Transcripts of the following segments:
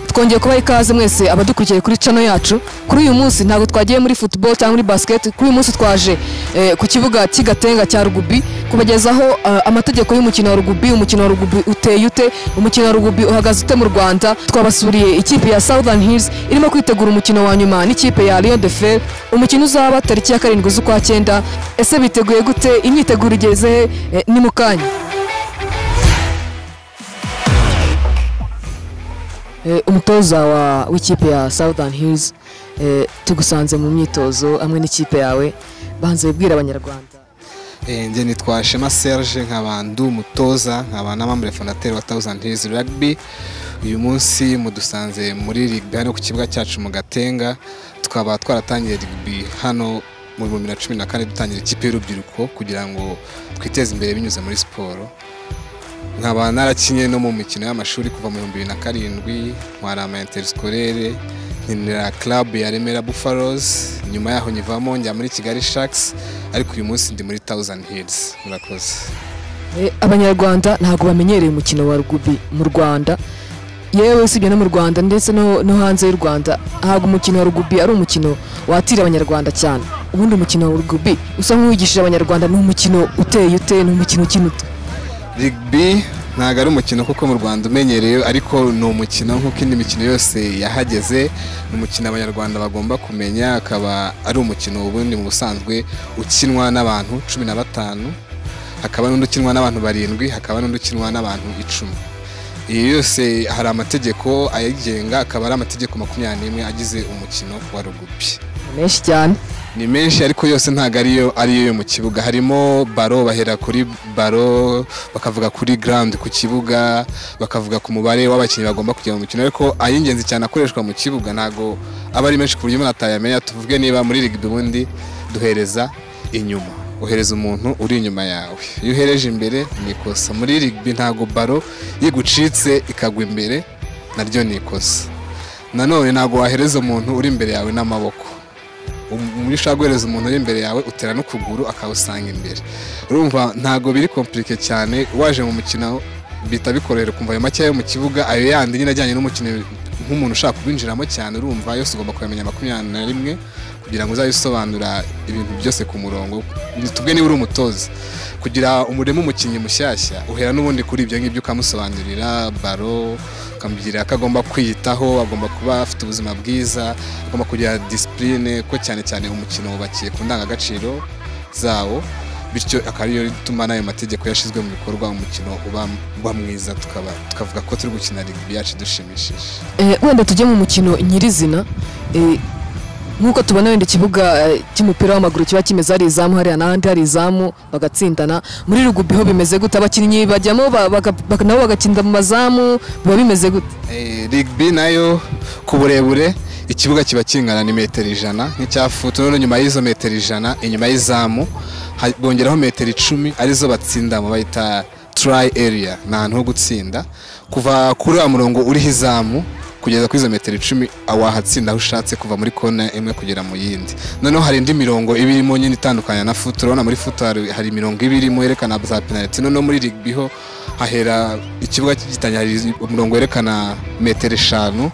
twongeye kubaha ikaze mwese abadukurikiye kuri cano yacu kuri uyu munsi ntabwo twagiye muri football cyangwa muri basket kuri uyu munsi twaje eh, ku kibuga cy'igatenga cya rugubi kubagezaho eh, amategeko y'umukino wa rugubi umukino wa rugubi uteye ute umukino wa rugubi uhagaze ute mu rwanda twabasuriye ikipe ya southern hills irimo kwitegura umukino wa nyuma n'ikipe ya lion de fer umukino uzaba tariki ya karindwi z'ukwa cyenda ese biteguye gute imyiteguro igeze he Eh, ni mu kanya Eh, umutoza wa w'ikipe ya Southern Hills eh, tugusanze mu myitozo hamwe n'ikipe yawe banze wibwira abanyarwanda Eh, njye nitwa Shema Serge nkaba ndi umutoza nkaba n'amamure fondateri wa Thousand Hills Rugby uyu munsi mudusanze muri rugby hano ku kibuga cyacu mu Gatenga tukaba twaratangiye rugby hano mu bihumbi bibiri na cumi na kane dutangira ikipe y'urubyiruko kugira ngo twiteze imbere binyuze muri siporo nkaba narakinye no mu mikino y'amashuri kuva mu bihumbi bibiri na karindwi ntwara ama interiskolere nkinira club ya Remera Buffaloes nyuma yaho nyivamo njya muri Kigali Sharks ariko uyu munsi ndi muri Thousand Hills murakoze Eh, abanyarwanda ntabwo bamenyereye umukino wa rugubi mu Rwanda yewe usibye no mu Rwanda ndetse no, no hanze y'u Rwanda ntabwo umukino wa rugubi ari umukino watira abanyarwanda cyane ubundi umukino wa rugubi usa nk'uwigishije abanyarwanda ni umukino uteye ute ni umukino ukina ute Rugby ntabwo ari umukino kuko mu Rwanda umenyerewe ariko ni umukino nk'uko indi mikino yose yahageze ni umukino abanyarwanda bagomba kumenya akaba ari umukino ubundi mu busanzwe ukinwa n'abantu cumi na batanu hakaba n'undi ukinwa n'abantu barindwi hakaba n'undi ukinwa n'abantu icumi iyi yose hari amategeko ayigenga akaba ari amategeko makumyabiri n'imwe agize umukino wa rugubi menshi cyane ni menshi ariko yose ntabwo ariyo ariyo yo mu kibuga harimo baro bahera kuri baro bakavuga kuri ground ku kibuga bakavuga ku mubare w'abakinnyi bagomba kujya mu mukino ariko ay'ingenzi cyane akoreshwa mu kibuga ntabwo aba ari menshi ku buryo umuntu atayamenya tuvuge niba muri rugby ubundi duhereza inyuma uhereza umuntu uri inyuma yawe iyo uhereje imbere ni ikosa muri rugby ntabwo baro yigucitse ikagwa imbere naryo ni ikosa nanone ntabwo wahereza umuntu uri imbere yawe n'amaboko umuri ushobora guhereza umuntu uri imbere yawe utera n'ukuguru akawusanga imbere urumva ntabwo biri kompirike cyane waje mu mukino bita bikorera ukumva ayo makeya yo mu kibuga ayo yandi nyine ajyanye n'umukino nk'umuntu ushaka kubinjiramo cyane urumva yose ugomba kuyamenya makumyabiri na rimwe kugira ngo uzajye usobanura ibintu byose ku murongo tubwe niba uri umutoza kugira umurema umukinnyi mushyashya uhera n'ubundi kuri ibyo ngibyo ukamusobanurira baro ukamubwira ko agomba kwiyitaho agomba kuba afite ubuzima bwiza agomba kugira disipurine ko cyane cyane umukino wubakiye ku ndangagaciro zawo bityo akaba ariyo ituma n'ayo mategeko yashyizwe mu bikorwa umukino uba uba mwiza tukaba tukavuga ko turi gukina rugby yacu dushimishije Eh, wenda tujye mu mukino nyirizina eh, nk'uko tubona wenda ikibuga eh, cy'umupira w'amaguru kiba kimeze hari izamu hariya n'ahandi hari izamu bagatsindana muri rugubi ho bimeze gute abakinnyi bajyamo ba- baga- baga- nabo bagakinda mu mazamu biba bimeze gute Eh, rugby nayo ku burebure ikibuga kiba kingana ni metero ijana nk'icya futu noneho nyuma y'izo metero ijana inyuma y'izamu ha- bongeraho metero icumi arizo batsindamo bayita try area ni ahantu ho gutsinda kuva kuri wa murongo uriho izamu kugeza kuri izo metero icumi wahatsinda aho ushatse kuva muri kona imwe kugera mu yindi noneho hari indi mirongo iba irimo nyine itandukanya na futu urabona muri futu hari, hari imirongo iba irimo yerekana za penaliti noneho muri rugby ho hahera ikibuga cy'igitanya hari umurongo werekana metero eshanu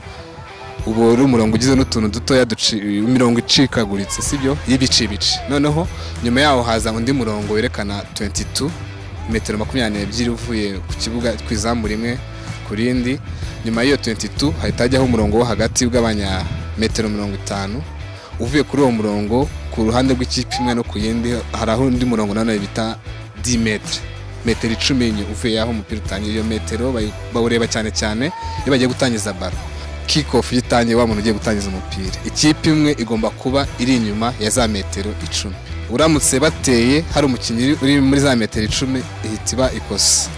ubu ari umurongo ugizwe n'utuntu dutoya duci- imirongo icikaguritse sibyo y'ibicibici noneho nyuma yaho haza undi murongo werekana 22 metero makumyabiri n'ebyiri uvuye ku kibuga ku izamu rimwe ku rindi nyuma y'iyo 22 hahita hajyaho umurongo wo hagati ugabanya metero mirongo itanu uvuye kuri uwo murongo ku ruhande rw'ikipe imwe no ku yindi hari aho undi murongo nanone bita 10 metre metero icumi nyi- uvuye aho umupira utangira iyo metero bayi- bawureba cyane cyane iyo bagiye gutangiza baro kick off yitangiye wa muntu ugiye gutangiza umupira ikipe imwe igomba kuba iri inyuma ya za metero icumi uramutse bateye hari umukinnyi uri- uri muri za metero icumi ihita iba ikosa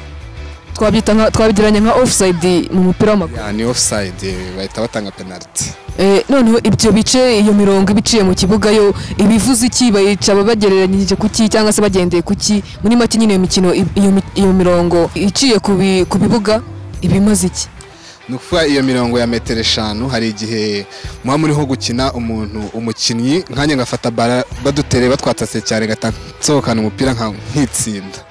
twabyita nka- twabigereranya nka offside mu mupira w'amaguru Ya, ni offside eh, bahita batanga penalty Eh, noneho ibyo bice iyo mirongo iba iciye mu kibuga yo ibivuze iki bayica bagereranyije ku ki cyangwa se bagendeye ku ki muri make nyine iyo mikino i- iyo mi- iyo mirongo iciye ku bi- ku bibuga iba imaze iki ni ukuvuga iyo mirongo ya metero eshanu hari igihe muba muriho gukina umuntu umukinnyi nkanjye ngafata bara badutere batwatatse cyane gata nsohokana umupira nka- nkitsinda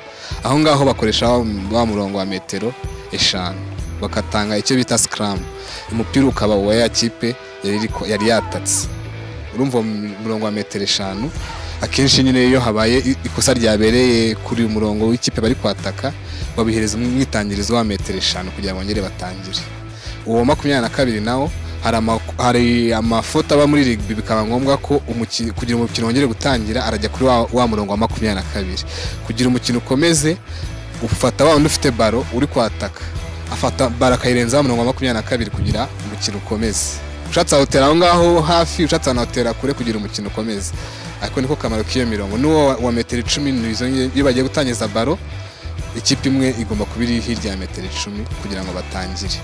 aho ngaho bakoresha wa wa murongo wa metero eshanu bakatanga icyo bita sikaramu umupira ukaba uwa ya kipe yari iri ko- yari yatatse urumva uwo mu- murongo wa metero eshanu akenshi nyine iyo habaye i- ikosa ryabereye kuri uyu murongo w'ikipe bari kwataka babihereza umwitangirizo wa metero eshanu kugira ngo bongere batangire uwo wa makumyabiri na kabiri nawo hari ama- hari amafoto aba muri rigbi bikaba ngombwa ko umukino- kugira umukino wongere gutangira arajya kuri wa, wa murongo wa makumyabiri na kabiri kugira umukino ukomeze ufata wa wundi ufite baro uri kwataka afata baro akayirenza wa murongo wa makumyabiri na kabiri kugira umukino ukomeze ushatse awutera aho ngaho hafi ushatse anawutera kure kugira umukino ukomeze ariko niko kamaro k'iyo mirongo n'uwo wa- wa metero icumi ni izo nge- iyo bagiye gutangiza baro ikipe imwe igomba kuba iri hirya ya metero icumi kugira ngo batangire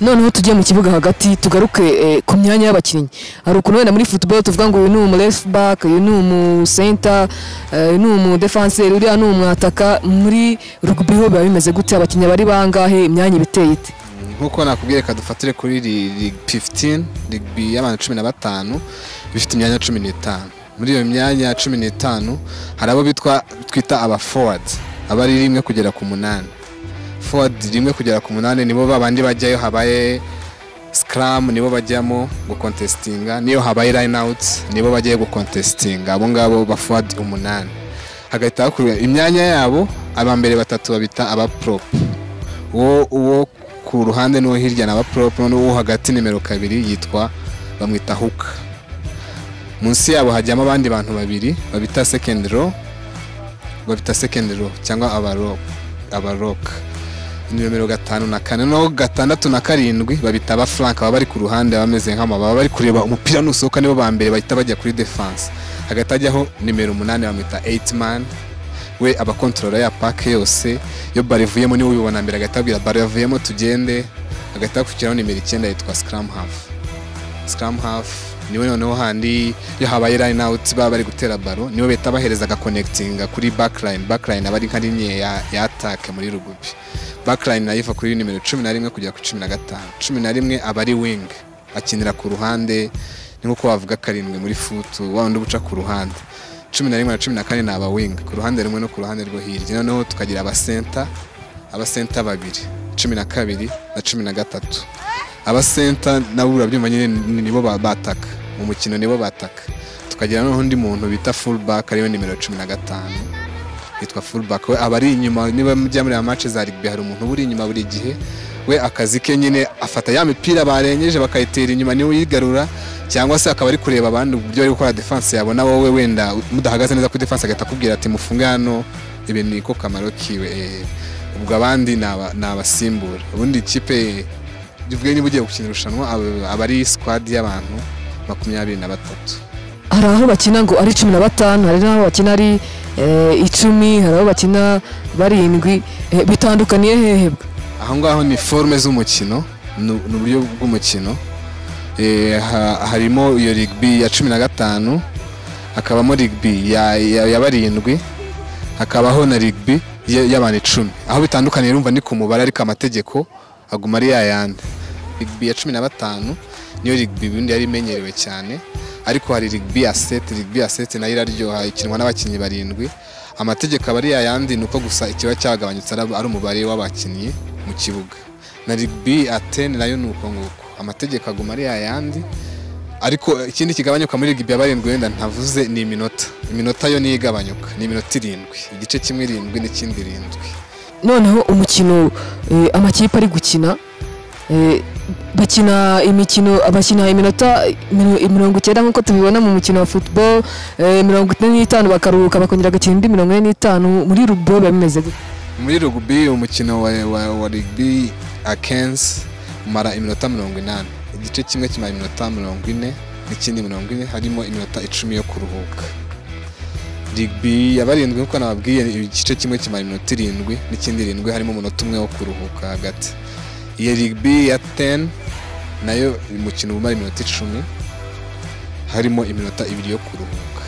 noneho tujye mu kibuga hagati tugaruke eh, ku myanya y'abakinnyi hari ukuntu wenda muri football tuvuga ngo uyu ni umu left back uyu ni umu center eh, uyu ni umu defenseur uriya ni umwataka muri rugby ho biba bimeze gute abakinnyi bari bangahe imyanya ibiteye ite nkuko nakubwiye reka dufatire kuri League 15 League y'abantu cumi na batanu bifite imyanya cumi n'itanu muri iyo myanya cumi n'itanu hari abo bitwa twita aba forward aba ari rimwe kugera ku munani forward rimwe kugera ku munani nibo babandi bajyayo habaye scrum nibo bajyamo gukontesitinga niyo habaye line out nibo bajyayo gukontesitinga abo ngabo ba forward umunani hagahita hakurwa imyanya yabo abambere batatu babita aba prop uwo uwo ku ruhande n'uwo hirya na ba prop noneho uwo hagati nimero kabiri yitwa bamwita hook munsi yabo hajyamo abandi bantu babiri babita second row babita second row cyangwa abarok abarok nimero gatanu na kane noneho gatandatu na karindwi babita aba flank baba bari ku ruhande bameze nk'ama baba bari kureba umupira nusohoka nibo ba mbere bahita bajya kuri defense hagati hajyaho nimero umunani bamwita 8 man we aba controller ya pack yose iyo baro ivuyemo niwe ubibona mbere agahita abwira baro yavuyemo tugende agahita hakurikiraho nimero icyenda yitwa scrum half scrum half niwe noneho handi iyo habaye line out baba bari gutera baro niwe bahita bahereza agakonekitinga kuri backline backline aba ari nka rimwe ya, ya attack muri rugubi backline nayo iva kuri nimero cumi na rimwe kugera ku cumi na gatanu cumi na rimwe aba ari wing akinira ku ruhande ni nkuko wavuga karindwi muri futu wa wundi uba uca ku ruhande cumi na rimwe na cumi na kane ni aba wing ku ruhande rumwe no ku ruhande rwo hirya noneho tukagira abasenta abasenta babiri cumi na kabiri na cumi na gatatu abasenta nabo urabyumva nyine ni- nibo ba- bataka mu mukino nibo bataka tukagira noneho undi muntu bita fullback ariyo nimero cumi na gatanu yitwa fullback we aba ari inyuma niba mujya muri amace za rugby hari umuntu uba uri inyuma buri gihe we akazi ke nyine afata ya mipira barengeje bakayitera inyuma niwe uyigarura cyangwa se akaba ari kureba abandi uburyo bari gukora defense yabona wowe wenda mudahagaze neza kuri defense agahita akubwira ati mufunge hano ibi ni ko kamaro kiwe eh, ubwo abandi ni aba- ni abasimbura ubundi ikipe tuvuge niba ugiye gukina irushanwa aba- aba ari squad y'abantu makumyabiri na batatu hari aho bakina ngo ari cumi na batanu hari n'aho bakina ari eh, icumi hari aho bakina barindwi eh, bitandukaniye hehe bwa? aho ngaho ni forume z'umukino ni ni uburyo bw'umukino Eh, ha- harimo iyo rigbi ya cumi na gatanu hakabamo rigbi ya, ya, ya barindwi hakabaho na rigbi ya- y'abantu icumi aho bitandukaniye urumva ni ku mubare ariko amategeko aguma ari yayandi rigbi ya cumi na batanu niyo rigbi ubundi yari imenyerewe cyane ariko hari rigbi ya seti rigbi ya seti nayo iraryoha ikinwa n'abakinnyi barindwi amategeko aba ari yayandi ni uko gusa ikiba cyagabanyutse ari ari umubare w'abakinnyi mu kibuga na rigbi ateni nayo ni uko nguko amategeko aguma ari yayandi ariko ikindi kigabanyuka muri rigby ya barindwi wenda ntavuze ni iminota iminota yo niyo igabanyuka ni iminota irindwi igice kimwe irindwi n'ikindi irindwi noneho umukino eh, amakipe ari gukina eh, bakina imikino bakina iminota miro- mirongo icyenda nk'uko tubibona mu mukino wa football eh, mirongo ine n'itanu bakaruhuka bakongera bagakina indi mirongo ine n'itanu muri rugby biba bimeze gute muri rugby umukino wa, wa, wa rugby akensi umara iminota mirongo inani igice kimwe kimara iminota mirongo ine n'ikindi mirongo ine harimo iminota icumi yo kuruhuka rugby ya barindwi nkuko nababwiye igice kimwe kimara iminota irindwi n'ikindi irindwi harimo umunota umwe wo kuruhuka hagati iyo rugby ya teni nayo umukino umara iminota icumi harimo iminota ibiri yo kuruhuka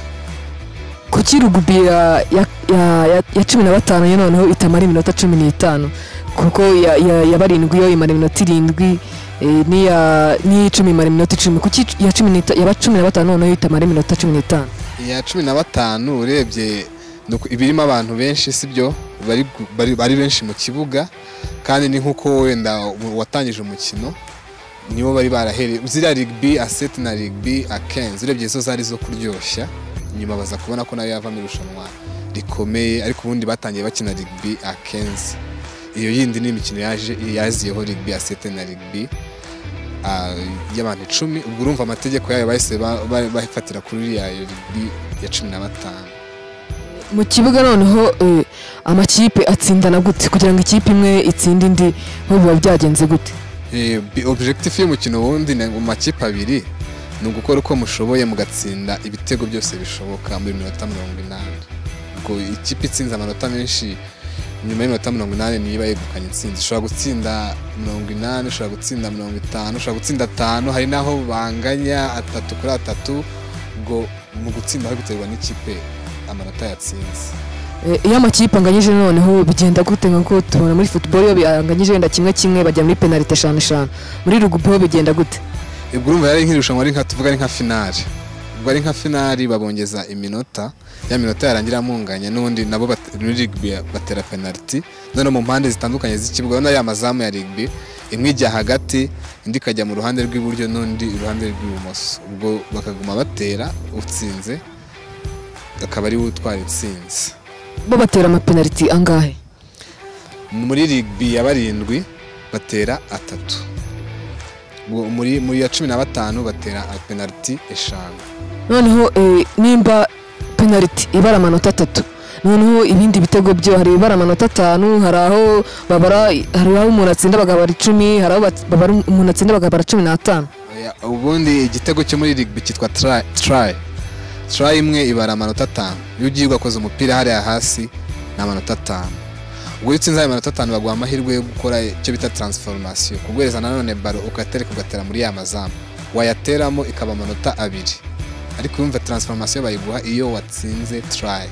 kuki rugby ya, ya, ya, ya, ya cumi na batanu yo noneho itamara iminota cumi n'itanu kuko ya, ya, ya barindwi yo imara iminota irindwi eh, n'iya n'iy'icumi imara iminota icumi kuki iya cumi n'ita- ya cumi na batanu noneho itamara iminota cumi n'itanu iya cumi na batanu urebye Nuko ibirimo abantu benshi sibyo bari bari- bari benshi mu kibuga kandi ni nk'uko wenda watangije umukino nibo bari barahereye ziriya rigbi aseti na rigbi akenzi urebye zo zari zo kuryoshya nyuma baza kubona ko nayo yavamo irushanwa rikomeye ariko ubundi batangiye bakina rigbi akenzi iyo yindi ni imikino yaje yaziyeho rigbi aseti na rigbi ah, y'abantu icumi ubwo urumva amategeko yayo bahise ba- ba- bafatira kuri iriya rigbi ya cumi na batanu mu kibuga noneho eh, amakipe atsindana gute kugira ngo ikipe imwe itsinde indi bo biba byagenze gute Eh, bi- objectif y'umukino wundi ni mu makipe abiri ni ugukora uko mushoboye mugatsinda ibitego byose bishoboka muri minota mirongo inani ubwo ikipe itsinze amanota menshi nyuma y'iminota mirongo inani niyo iba yegukanye intsinzi ushobora gutsinda mirongo inani ushobora gutsinda mirongo itanu ushobora gutsinda atanu hari n'aho banganya atatu kuri atatu ubwo mu gutsinda hari guterwa n'ikipe amanota yatsinze Eh, iyo amakipe anganyije noneho bigenda gute nkuko tubona muri football iyo banganyije wenda kimwe kimwe bajya muri penalite eshanu eshanu muri rugby ho bigenda gute ubwo urumva yari nk'irushanwa ari nka tuvuga ari nka finari ubwo ari nka finari babongeza iminota ya minota yarangira amunganye n'ubundi nabo bat- muri rigbi batera penaliti noneho mu mpande zitandukanye z'ikibuga urabona ya mazamu ya rigbi imwe ijya hagati indi ikajya mu ruhande rw'iburyo n'undi iruhande rw'ibumoso ubwo bakaguma batera utsinze akaba ari we utwara intsinzi bo batera amapenaliti angahe muri rigbi ya barindwi batera atatu Ubwo muri muri ya cumi na batanu batera penaliti eshanu noneho eh, nimba penaliti ibara amanota atatu noneho ibindi bitego byo hari ibara amanota atanu hari aho babara hari aho umuntu atsinda bakabara icumi hari aho bat- babara umuntu atsinda bakabara cumi n'atanu Oya, ubundi igitego cyo muri rigby cyitwa try try try imwe ibara amanota atanu iyo ugiye ugakoza umupira hariya hasi ni amanota atanu ubwo iyo utsinze ayo manota atanu baguha amahirwe yo gukora icyo bita transformation kuguhereza nanone baro ukatereka ugatera muri ya mazamu wayateramo ikaba amanota abiri ariko yumva transformation bayiguha iyo watsinze try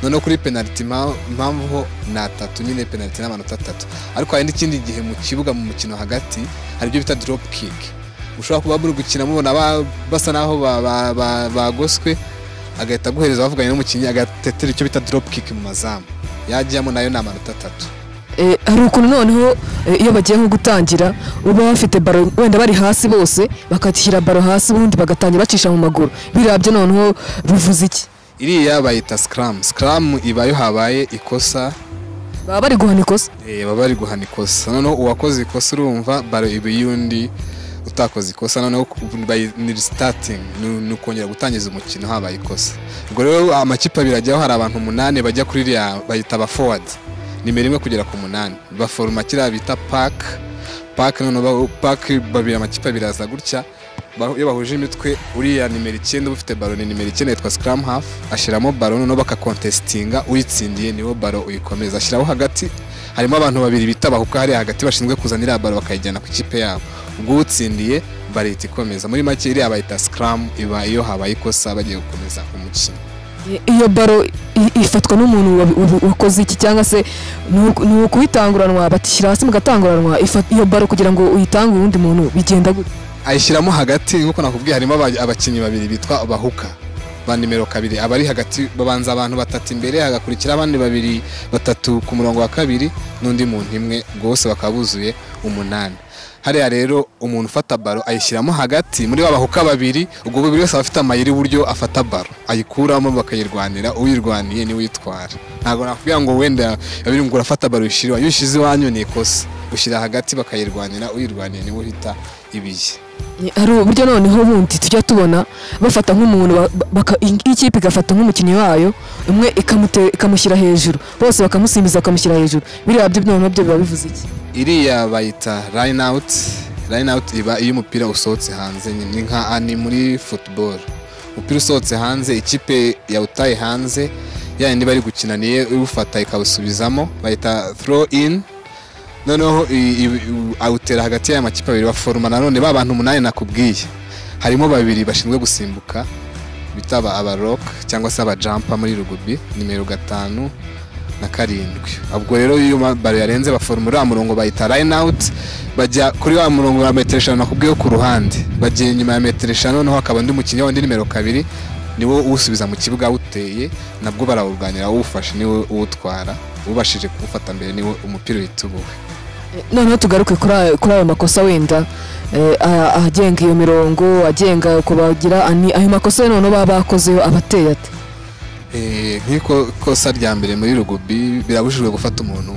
noneho kuri penaliti impa- impamvu ho ni atatu nyine penaliti n'amanota atatu ariko hari n'ikindi gihe mu kibuga mu mukino hagati hari ibyo bita drop kick ushobora kuba muri gukina mubona ba- basa naho ba- ba- ba- bagoswe agahita aguhereza bavuganye n'umukinnyi agatetera icyo bita drop kick mu mazamu yajyamo nayo ni amanota atatu Eh, hari ukuntu noneho eh, iyo bagiye nko gutangira uba bafite baro wenda bari hasi bose bakashyira baro hasi ubundi bagatangira bacisha mu maguru birabye noneho bivuze iki iriya bayita scram scram ibayo habaye ikosa baba bari guhana ikosa Eh, baba bari guhana ikosa noneho uwakoze ikosa urumva baro iba iy'undi utakoze ikosa noneho ku- bayi- ni resitatingi ni ukongera gutangiza umukino habaye ikosa ubwo rero amakipe abiri ajyaho hari abantu umunani bajya kuri iriya bayita aba forward nimero imwe kugera ku munani baforoma kiriya bita paka paka noneho ba- paka babiri amakipe abiri aza gutya ba- iyo bahuje imitwe uriya nimero icyenda uba ufite baro ni nimero icyenda yitwa scrum half ashyiramo baro noneho bakakontesitinga uyitsindiye niwo baro uyikomeza ashyiraho hagati harimo abantu babiri bita bahuka hariya hagati bashinzwe kuzana iriya baro bakayijyana ku ikipe yabo ubwo utsindiye barita ikomeza muri make iriya bayita scrum iba iyo habaye ikosa bagiye gukomeza umukino Eh, iyo baro i- ifatwa n'umuntu wabi- wabi- wakoze iki cyangwa se ni uku- ni ukuyitanguranwa batishyira hasi mugatanguranwa ifa- iyo baro kugira ngo uyitangure uwundi muntu bigenda gute ayishyiramo hagati nk'uko nakubwiye harimo aba- abakinnyi babiri bitwa bahuka ba nimero kabiri abari hagati babanza abantu batatu imbere hagakurikira abandi babiri batatu ku murongo wa kabiri n'undi muntu imwe ubwo bose bakaba buzuye umunani hariya rero umuntu ufata baro ayishyiramo hagati muri ba bahuka babiri ubwo buri wese aba afite amayeri y'uburyo afata baro ayikuramo bakayirwanira uyirwaniye niwe uyitwara ntabwo nakubwira ngo wenda babiri ngo urafata baro uyishyire iyo ushyize iwanyu ni ikosa ushyira hagati bakayirwanira uyirwaniye niwe uhita ibiye Eh, hari uburyo noneho bundi tujya tubona bafata nk'umuntu ba- baka- in- ikipe igafata nk'umukinnyi wayo umwe ikamute- ikamushyira hejuru bose bakamusimbiza bakamushyira hejuru biriya byo noneho byo biba bivuze iki iriya bayita line out line out iba iyo umupira usohotse hanze nyine ni nka ani muri football umupira usohotse hanze ikipe yawutaye hanze ya yindi bari gukina niyo iwufata ikawusubizamo bayita throw in noneho i- i- i- awutera hagati y'aya makipe abiri baforoma nanone ba bantu umunani nakubwiye harimo babiri bashinzwe gusimbuka bita aba abarock cyangwa se abajampa muri rugubi nimero gatanu na karindwi ubwo rero iyo baro yarenze baforoma uriya murongo bayita line out bajya kuri wa murongo wa metero eshanu nakubwiye wo ku ruhande bagiye inyuma ya metero eshanu noneho hakaba undi mukinnyi wa undi nimero kabiri niwo uwusubiza mu kibuga awuteye nabwo barawurwanira awufashe niwe uwutwara ubashije kuwufata mbere niwe umupira uhita ubuwe noneho tugaruke kuri ayo- kuri ayo makosa wenda eh, a- agenga iyo mirongo agenga uko bagira ani- ayo makosa rero noneho baba bakozeho abateye ate Eh, nk'iko kosa rya mbere muri rugubi birabujijwe gufata umuntu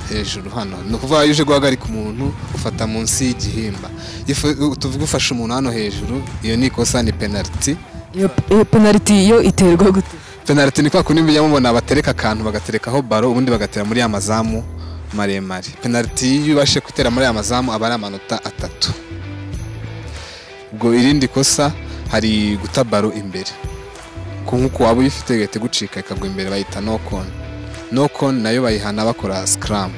hejuru hano ni ukuvuga iyo uje guhagarika umuntu ufata munsi y'igihimba Ifu- tuvuge ufashe umuntu hano hejuru iyo ni ikosa ni penaliti iyo iyo penaliti yo iterwa gute penaliti ni kwa kundi mujya mubona batereka akantu bagaterekaho baro ubundi bagatera muri ya mazamu maremare penaliti iyo ubashe gutera muri ya mazamu aba ari amanota atatu ubwo irindi kosa hari guta baro imbere ku nk'uko waba uyifite igahita igucika ikagwa imbere bayita no koni no koni nayo bayihana bakora sikaramu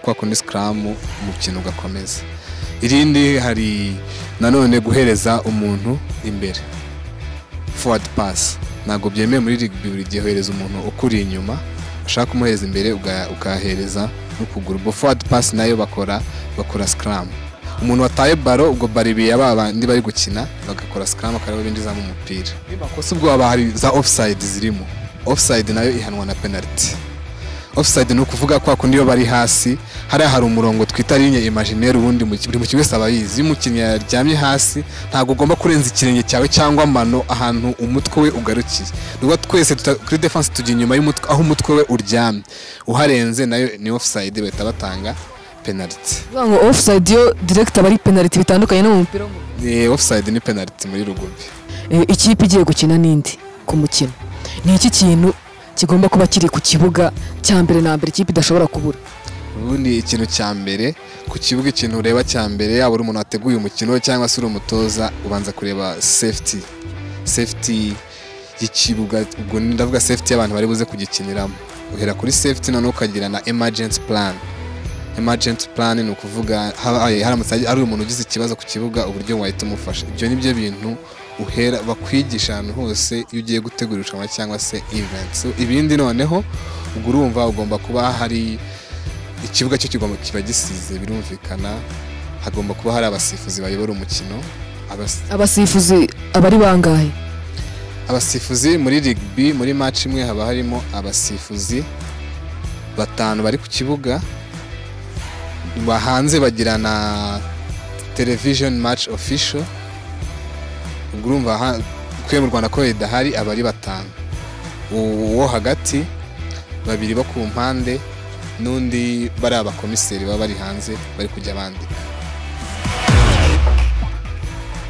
kwa kundi sikaramu umukino ugakomeza irindi hari nanone guhereza umuntu imbere forward pass ntabwo byemewe muri rugby buri gihe ohereza umuntu ukuri inyuma ushaka kumuhereza imbere uga- ukahereza n'ukuguru ubwo forward pass nayo bakora bakora scrum umuntu wataye baro ubwo baro ibiya ba bandi bari gukina bagakora scrum akareba binjizamo umupira n'amakosa ubwo haba hari za offside zirimo offside nayo ihanwa na penalty offside ni ukuvuga kwa kundi iyo bari hasi hariya hari umurongo twita linye imaginaire ubundi mu- buri mukinnyi wese aba ayizi iyo umukinnyi yaryamye hasi ntabwo ugomba kurenza ikirenge cyawe cyangwa amano ahantu umutwe we ugarukiye nuba twese tuta- kuri defense tujya inyuma y'umutwe aho umutwe we uryamye uharenze nayo ni offside bahita batanga penalty Ni ukuvuga ngo offside yo direct aba ari penaliti bitandukanye no mu mupira w'amaguru Eh, offside ni penalty muri rugubi Eh, ikipe igiye gukina n'indi ku mukino ni iki kintu kigomba kuba kiri ku kibuga cya mbere na mbere ikipe idashobora kubura ubundi ikintu cya mbere ku kibuga ikintu ureba cya mbere yaba uri umuntu wateguye umukino cyangwa se uri umutoza ubanza kureba safety safety y'ikibuga ubwo ni- ndavuga safety y'abantu bari buze kugikiniramo uhera kuri safety noneho ukagira na emergency plan emergency plan ni ukuvuga habaye haramutse ari umuntu ugize ikibazo ku kibuga uburyo wahita umufasha ibyo ni byo bintu uhera bakwigisha ahantu hose iyo ugiye gutegura irushanwa cyangwa se event so, ibindi noneho ubwo urumva ugomba kuba hari ikibuga cyo kigomba kiba gisize birumvikana hagomba kuba hari abasifuzi bayobora umukino Abas- abasifuzi abari bangahe abasifuzi muri rugby muri match imwe haba harimo abasifuzi batanu bari ku kibuga ba- hanze bagira na television match official ubwo urumva ha- twe mu rwanda ko idahari aba ari batanu U- uwo hagati babiri bo ku mpande n'undi bari abakomiseri baba bari hanze bari kujya bandika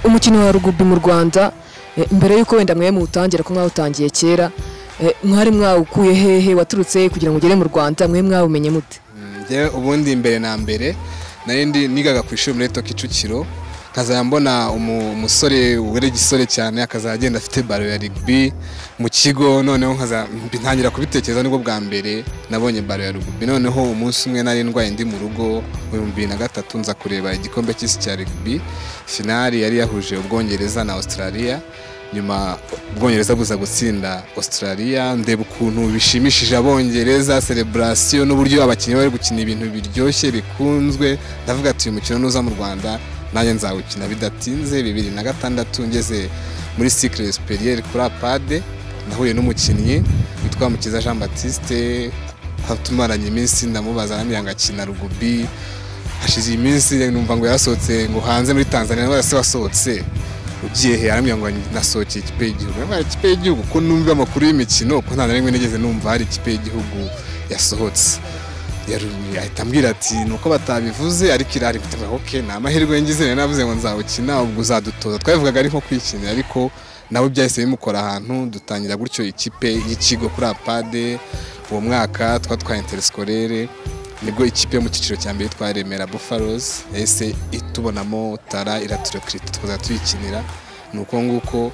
umukino wa rugubi mu rwanda eh, mbere y'uko wenda mwe muwutangira ko mwawutangiye kera eh, mwari mwawukuye hehe waturutse he kugira ngo ugere mu rwanda mwe mwawumenye mute njyewe ubundi mbere na mbere nari ndi nigaga ku ishuri muri toki kicukiro nkazajya mbona umu- umusore wari igisore cyane akazajya agenda afite baro ya rugby mu kigo noneho nkaza ntangira kubitekereza nibwo bwa mbere nabonye baro ya rugby noneho umunsi umwe nari ndwaye ndi mu rugo mu bihumbi bibiri na gatatu nza kureba igikombe cy'isi cya rugby finali yari yahuje ubwongereza na australia nyuma ubwongereza buza gutsinda australia ndeba ukuntu bishimishije abongereza celebration n'uburyo abakinnyi bari gukina ibintu biryoshye bikunzwe ndavuga ati uyu mukino nuza mu rwanda nanjye nzawukina bidatinze bibiri na gatandatu ngeze muri cycle superieur kuri apade nahuye n'umukinnyi witwa mukiza jean baptiste aho tumaranye iminsi ndamubaza nambwira ngo akina rugubi hashize iminsi numva ngo yarasohotse ngo hanze muri tanzania ndabona se wasohotse ugiye he arambwira ngo nasohokeye ikipe y'igihugu ndabona ikipe y'igihugu ko numva amakuru y'imikino ko nta na rimwe nigeze numva hari ikipe y'igihugu yasohotse Yaru- ahita ambwira ati ni uko batabivuze ariko irari bituma ok ni amahirwe ngize nari navuze ngo nzawukina ubwo uzadutoza twabivugaga ari nko kwikinira ariko nabo byahise bimukora ahantu dutangira gutyo ikipe y'ikigo kuri apade uwo mwaka twatwaye interescorere nibwo ikipe yo mu cyiciro cya mbere yitwa remera buffalos yahise itubonamo tara iraturekrita tukazajya tuyikinira ni uko nguko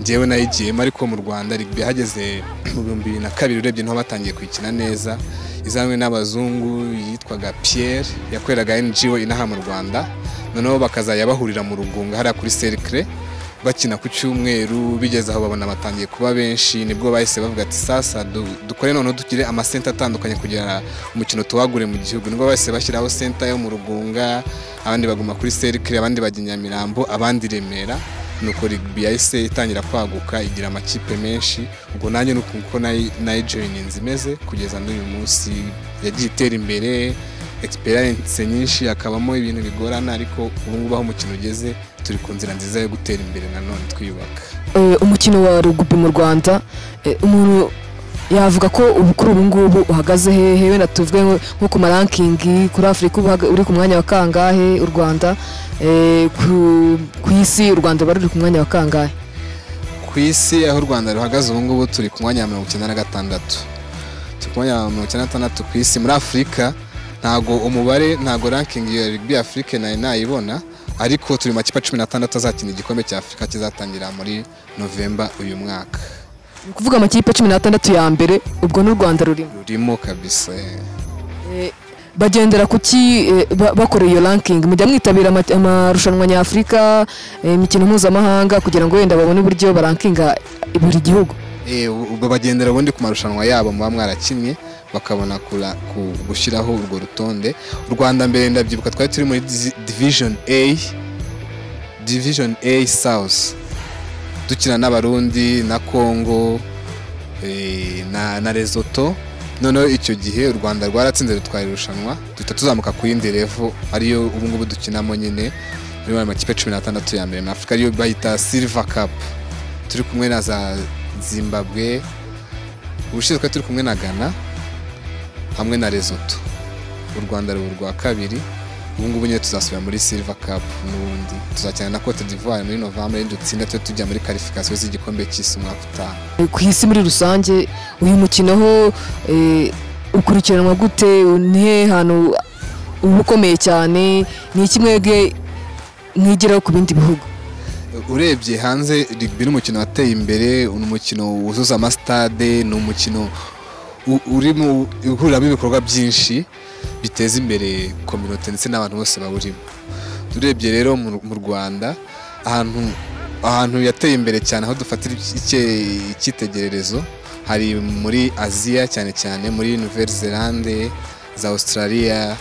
njyewe nayigiyemo ariko mu rwanda rugby hageze mu bihumbi bibiri na kabiri urebye niho batangiye kuyikina neza izanwe n'abazungu yitwaga pierre yakoreraga ngo inaha mu rwanda noneho bakazajya bahurira mu rugunga hariya kuri cercle bakina ku cyumweru bigeze aho babona batangiye kuba benshi nibwo bahise bavuga ati sasa du- dukore noneho dugire amasenta atandukanye kugira umukino tuwagure mu gihugu nibwo bahise bashyiraho senta yo mu rugunga abandi baguma kuri serikire abandi bajya i nyamirambo abandi i remera nuko rugby yahise itangira kwaguka igira amakipe menshi ubwo nanjye nuko uko nayi- nayijoyininze imeze kugeza n'uyu munsi yagiye itera imbere experience nyinshi hakabamo ibintu bigorana ariko ubu ngubu aho umukino ugeze turi ku nzira nziza yo gutera imbere nanone twiyubaka Eh, umukino wa rugubi mu rwanda eh, umuntu yavuga ko ubu kuri ubu ngubu uhagaze hehe wenda tuvuge nko- nko ku marankingi kuri afurika ubu uhaga- uri ku mwanya wa kangahe u rwanda Eh, ku- ku isi u rwanda ruba ruri ku mwanya wa kangahe ku isi aho u rwanda ruhagaze ubu ngubu turi ku mwanya wa mirongo icyenda na gatandatu turi ku mwanya wa mirongo icyenda na gatandatu ku isi muri afurika ntago umubare ntago ranking ya rugby afurika nayo nayibona ariko turi mu makipe cumi n'atandatu azakina igikombe cya afurika kizatangira muri novemba uyu mwaka Ni kuvuga amakipe cumi n'atandatu ya mbere ubwo n'u rwanda rurimo rurimo kabisa eh. Eh, bagendera ku ki eh, ba- bakora iyo ranking mujya mwitabira ama- amarushanwa nyafurika eh, imikino mpuzamahanga kugira ngo wenda babone uburyo barankinga buri gihugu Eh, ubwo bagendera ubundi ku marushanwa yabo muba mwarakinnye bakabona kura- ku- gushyiraho urwo rutonde u rwanda mbere ndabyibuka twari turi muri dizi- division a division a south dukina n'abarundi na congo eh, na, na lesotho noneho icyo gihe u rwanda rwaratsinze rutwara irushanwa duhita tuzamuka ku yindi revo ariyo ubungubu dukinamo nyine muri ayo makipe cumi n'atandatu ya mbere muri afurika ariyo bayita silver cup turi kumwe na za zimbabwe ubushinzwe turi kumwe na ghana hamwe na lesotho u rwanda ruba urwa kabiri ubu ngubu nyine tuzasubira muri silver cup n'ubundi tuzakina na cote d'ivoire muri novembre rero dutsinda tujye tujya muri qualification z'igikombe cy'isi umwaka utaha ku isi muri rusange uyu mukino ho eh, ukurikiranwa gute ni hehe hantu uba ukomeye cyane ni iki mwebwe mwigiraho ku bindi bihugu urebye hanze rugby ni umukino wateye imbere ni umukino wuzuza amasitade ni umukino u- urimo uhuriramo ibikorwa byinshi biteza imbere kominote ndetse n'abantu bose bawurimo urebye rero mu mu rwanda ahantu ahantu yateye imbere cyane aho dufatira icye- icyitegererezo hari muri aziya cyane cyane muri nouvelle zelande za australia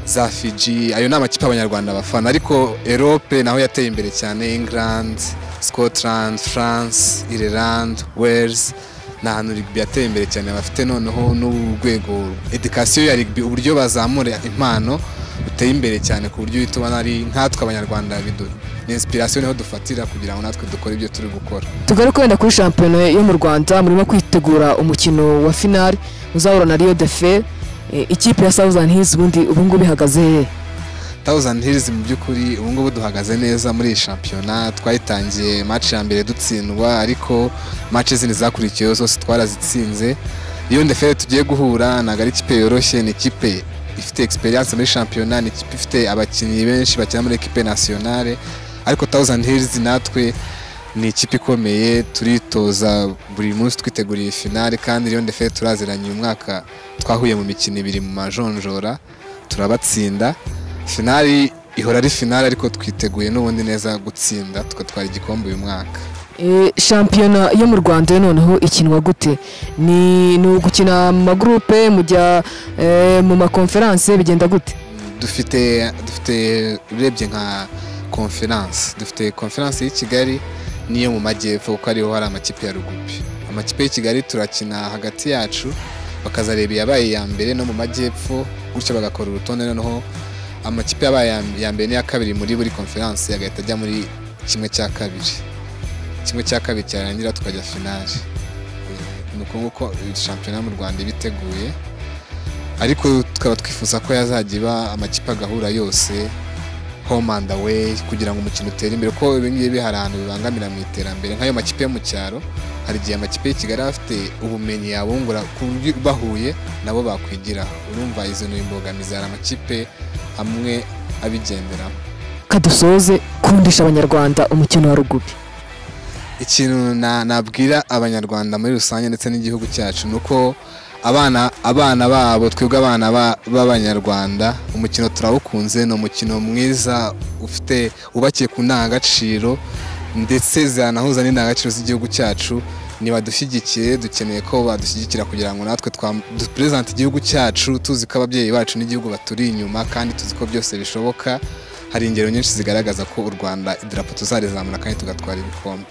za Fiji ayo ni amakipe abanyarwanda bafana ariko Europe naho yateye imbere cyane England Scotland France Ireland Wales ni ahantu rugby yateye imbere cyane bafite noneho n'urwego education ya rugby uburyo bazamura impano buteye imbere cyane ku buryo uhita ubona ari nkatwe abanyarwanda bidu- ni inspiration niho dufatira kugira ngo natwe dukore ibyo turi gukora tugaruke wenda kuri shampiyona yo mu rwanda murimo kwitegura umukino wa finali uzahura na riyo de fe eh, ikipe ya southern hills ubundi ubu ngubu ihagaze hehe thousand hills mu by'ukuri ubu ngubu duhagaze neza muri iyi shampiyona twayitangiye match ya mbere dutsindwa ariko match zindi zakurikiyeho zose twarazitsinze iyo ndefere tugiye guhura ntabwo ari ikipe yoroshye ni ikipe ifite experience muri shampiyona ni ikipe ifite abakinnyi benshi bakina muri ekipe nationale ariko thousand hills natwe ni ikipe ikomeye turitoza buri munsi twiteguriye iyi finale kandi iyo ndefere turaziranye uyu mwaka twahuye mu mikino ibiri mu majonjora turabatsinda finali ihora ari finali ariko twiteguye n'ubundi neza gutsinda tugatwara igikombe uyu mwaka Eh, shampiyona yo mu rwanda yo noneho ikinwa gute ni ni ugukina mu magurupe mujya eh, mu makonferanse bigenda gute dufite dufite urebye nka konferanse dufite konferanse y'i kigali n'iyo mu majyepfo kuko ariho hari amakipe ya rugubi amakipe y'i kigali turakina hagati yacu bakazareba iyabaye iya mbere no mu majyepfo gutyo bagakora urutonde noneho amakipe yabaye iya- iya mbere n'iya kabiri muri buri konferanse agahita ajya muri kimwe cya kabiri kimwe cya kabiri cyarangira tukajya finali Eh, ni uko nguko eh, shampiyona mu rwanda iba iteguye ariko tukaba twifuza ko yazajya iba amakipe agahura yose home and away kugira ngo umukino utere imbere kuko ibi ngibi hari ahantu bibangamira mu iterambere nk'ayo makipe yo mu cyaro hari igihe amakipe y'i kigali aba afite ubumenyi yabungura ku buryo bahuye nabo bakwigiraho urumva izo ni imbogamizi hari amakipe amwe abigenderamo kadusoze kundisha abanyarwanda umukino wa rugubi ikintu na- nabwira abanyarwanda muri rusange ndetse n'igihugu cyacu ni uko abana abana babo twebwe abana ba- b'abanyarwanda umukino turawukunze ni umukino mwiza ufite wubakiye ku ndangagaciro ndetse zanahuza n'indangagaciro z'igihugu cyacu nibadushyigikiye dukeneye ko badushyigikira kugira ngo natwe twam- duperezante igihugu cyacu tuzi ko ababyeyi bacu n'igihugu baturi inyuma kandi tuzi ko byose bishoboka hari ingero nyinshi zigaragaza ko u rwanda idarapo tuzarezamura kandi tugatwara ibikombe